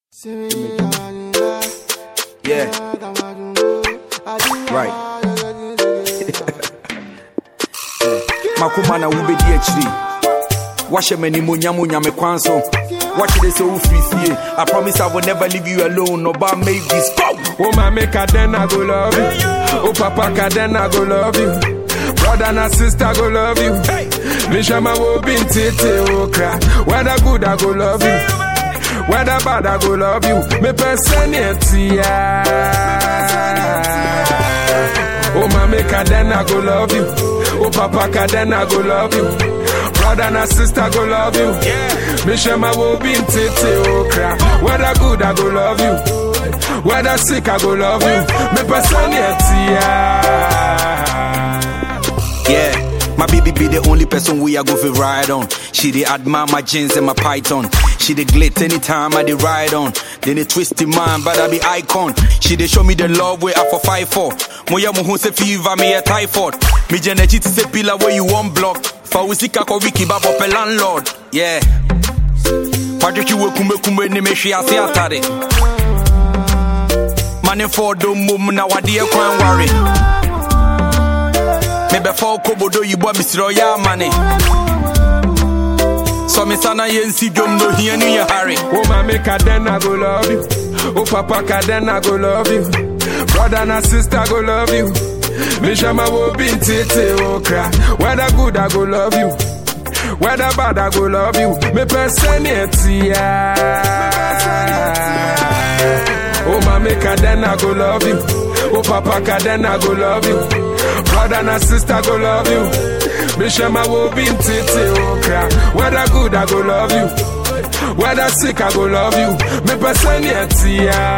Yeah. Right. makoma na wobɛdi akyiri wahyɛ m'animonyam onyame kwan so wakyerɛ sɛ wofiri fie i promise i will never leave you alone ɔba make this go Oh, my make a then I go love you. Oh, papa, ka then I go love you. Brother and sister go love you. Me shama wo bin tete o cry. Whether good I go love you. Whether bad I go love you. Me personality. Oh, my make a then I go love you. Oh, papa, ka then I go love you. Brother and sister go love you. Me shama wo bin tete o cry. Whether good I go love you. Whether sick, I go love you. Me personality. Yeah, my baby be the only person we are go for ride on. She dey admire my jeans and my python. She dey glit anytime I dey ride on. Then they twist in mind, but I be icon. She dey show me the love where I for fight for. Moya mo se fever me a typhoid. Me jeneji to say pillar where you want block. Fa usika ko wiki babo pe landlord. Yeah. Patrick you kume kume ni me shi ase atare. Money for do mum na wadi e kwan worry. mebɛfa okobodo yibɔ mesrɛ ɔyɛ amane sɔ me sa na yɛnsi dwom no hia no yɛ hare Oh, my make a then I go love you. Oh, papa, ka then I go love you. Brother and sister go love you. Me shama wo bin tete o cry. Whether good I go love you. Whether bad I go love you. Me personality. Oh, my make a then I go love you. Oh, papa, ka then I go love you. Brother and sister go love you. Me shama wo bin tete o cry. Whether good I go love you. Whether sick, I go love you. Me personality.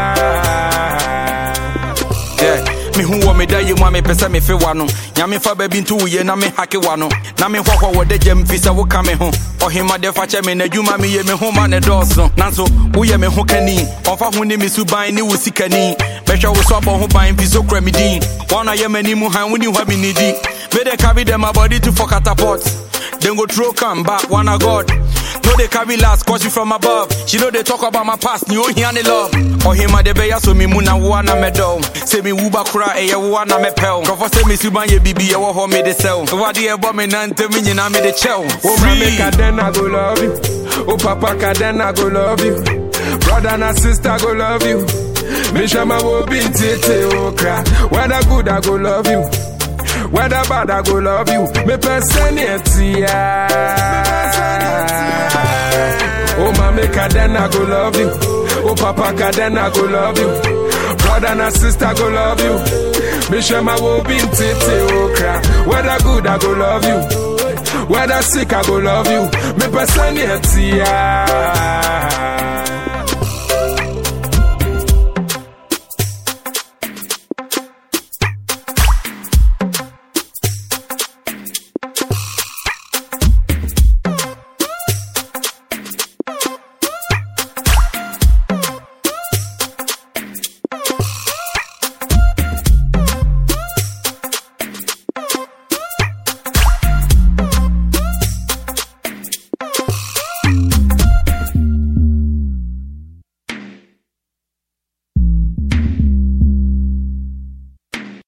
Yeah. mehu wɔ me da yɛ mu a mepɛ sɛ mefe wa no nyame fa baabi nto woyɛ na mehake wa no na mehɔhɔ wɔ da gyam fi sɛ woka me ho ɔhemade fa kyɛ me n'adwuma meyɛ me ho ma ne dɔɔso nanso woyɛ me ho kani ɔmfa ho ne me suban ne wo sikani mɛhwɛ wo so abɔ ho ban fi so kura me din wɔna yɛ m'anim han woni hɔ me ne di mede carry them my body to for catapult then go throw come back one a god no they carry last cause you from above she know they talk about my past ni ohia ne love ɔhema de bɛyɛ so me mu na woa na mɛdɔw sɛ me wuba kora ɛyɛ woa na mɛpɛw nkurɔfɔ sɛ me suban yɛ bibi yɛwɔ hɔ mede sɛw wade ɛbɔ me nantem nyinaa mede kyɛw Oh, my make Free. a then I go love you. Oh, papa, ka then I go love you. Brother and sister go love you. Me shama wo bin tete o cry. Whether good I go love you. Whether bad I go love you. Me personality. Oh, my make a then I go love you. Oh, papa, ka then I go love you. Brother and sister go love you. Me shama wo bin tete o cry. Whether good I go love you. Whether sick, I go love you. Me personality.